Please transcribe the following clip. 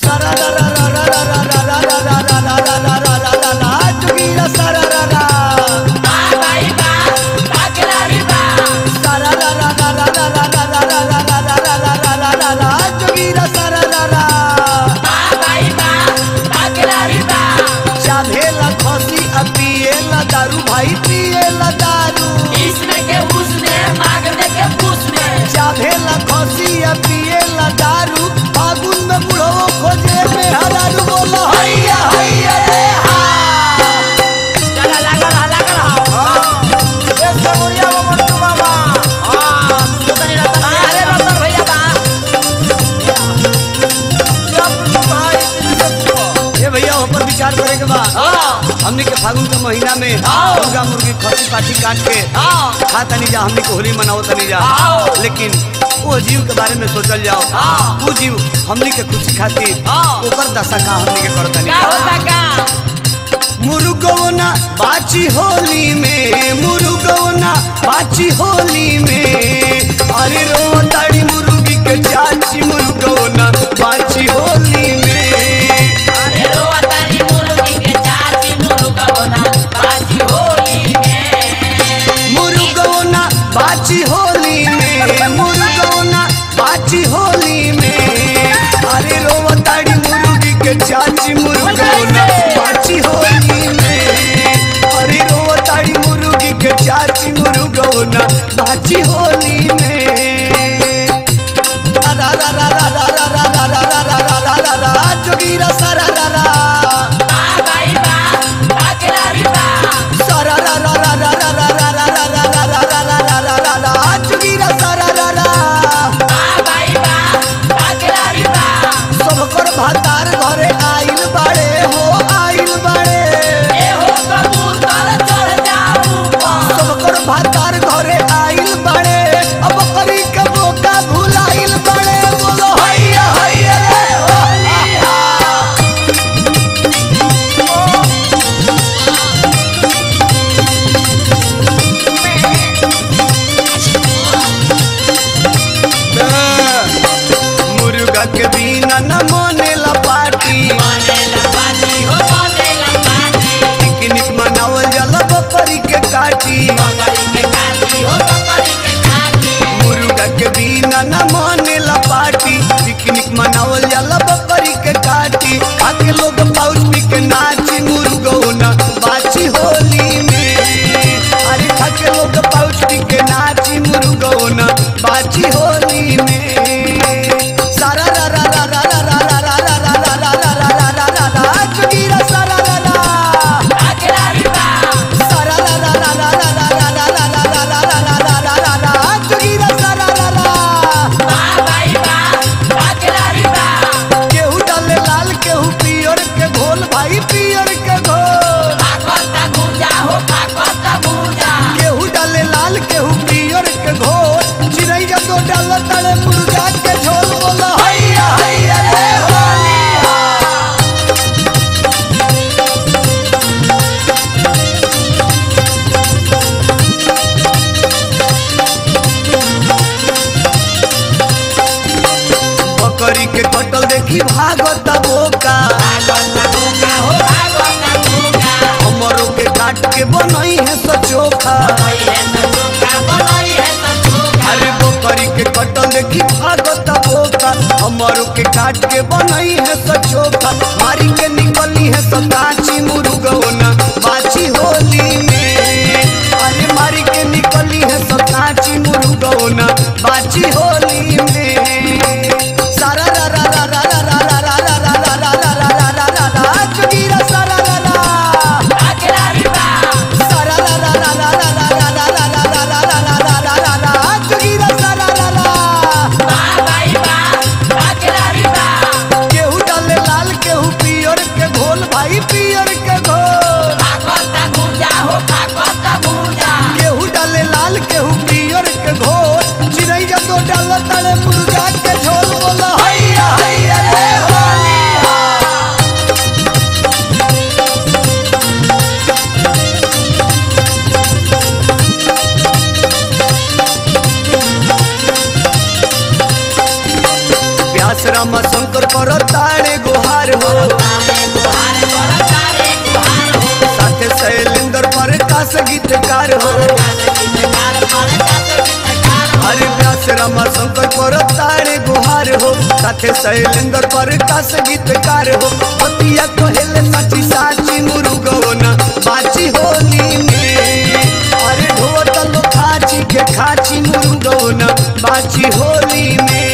सारा रा रा रा रा रा रा रा रा रा रा रा रा रा रा रा रा रा जोगीरा सारा रा रा सारा रा रा रा रा रा रा रा रा रा रा रा रा रा रा रा रा रा रा जोगीरा सारा रा रा चाभेला खसी आ पिएला दारू भाई पिएला दारू चाभेला खसी आ पिएला दारू फागुन में बुढ़ो खोजे में हरारू बोलो हैया हैया रे हा ए समुरिया वो मंटू बाबा ए भैया ऊपर विचार करे के बाद हमनी के फागुन के महीना में मुर्गा मुर्गी खसी पाठी काट के खा तनी जा हमनी के होली मनाओ तनी जा लेकिन वो जीव के बारे में सोचल जाओ वो जीव हमनी के खुशी खातिर ओकर दशा का हमनी के करतनी मुर्गोना बाची होली में मुर्गोना बाची होली में अरे रो ताड़ी मुर्गी के चाची मुर्गोना बाची होली में मुर्गोना बाची होली में मुर्गोना बाची होली में अरे रो ताड़ी मुर्गी के चाची मुर्गोना बाची होली में अरे रो ताड़ी मुर्गी के चाची मुर्गोना बाची होली में रा रा रा रा रा रा रा रा रा रा रा रा रा रा रा जोगीरा सारा रा रा सारा रा रा रा रा रा रा रा रा रा रा रा रा रा रा रा रा रा रा जोगीरा सारा रा रा सबकर भातार घरे आइल बाड़े हो आइल बाड़े सबकर भातार घरे आइल बाड़े अब करी के मौका भुलाइल बाड़े बोलो हैया हैया रे हो मुर्गा के बिना न मनेला पार्टी पिकनिक मनावल जाला बकरी के काटी मुर्गा के बिना न मानेला पार्टी पिकनिक मनावल जाला बकरी के काटी खाके लोग पाउच पी के नाची मुर्गौना बाची होली में अरे खाके लोग पाउच पी के नाची मुर्गौना बाची होली में सारा रा रा रा रा रा रा रा रा रा रा रा रा रा रा रा रा रा जोगीरा सारा रा रा सारा रा रा रा रा रा रा रा रा रा रा रा रा रा रा रा रा रा रा जोगीरा सारा रा रा केहू डाले लाल केहू पियर के घोल भाई पियर के घोल केहू डाले लाल केहू पियर के घोल चिड़ैया तो डाल तड़े मुर्गा के झोल बोला हैया हैया रे होली बकरी के कटल देखी भागत बोका हमरो के काट के बनई है सचोखा अरे बकरी के कटल देखी भागत बोका हमरो के काट के बनई है सचोखा मारी के निकली है सताची मुर्गौना बाची होली में अरे मारी के निकली है सताची मुर्गौना बाची होली में सारा रा रा रा रा रा रा रा रा रा रा रा रा रा रा रा रा रा जोगीरा सारा रा रा सारा रा रा रा रा रा रा रा रा रा रा रा रा रा रा रा रा रा जोगीरा सारा रा रा केहू डाले लाल केहू पियर के घोल भाई पियर के घोल करो तारे गुहार हो साथे शैलेंद्र पर कास गीतकार हो पतिया कहेले साची साची मुरुगवना बाची होली में अरे ढोतल खाची के खाची मुरुगवना बाची होली में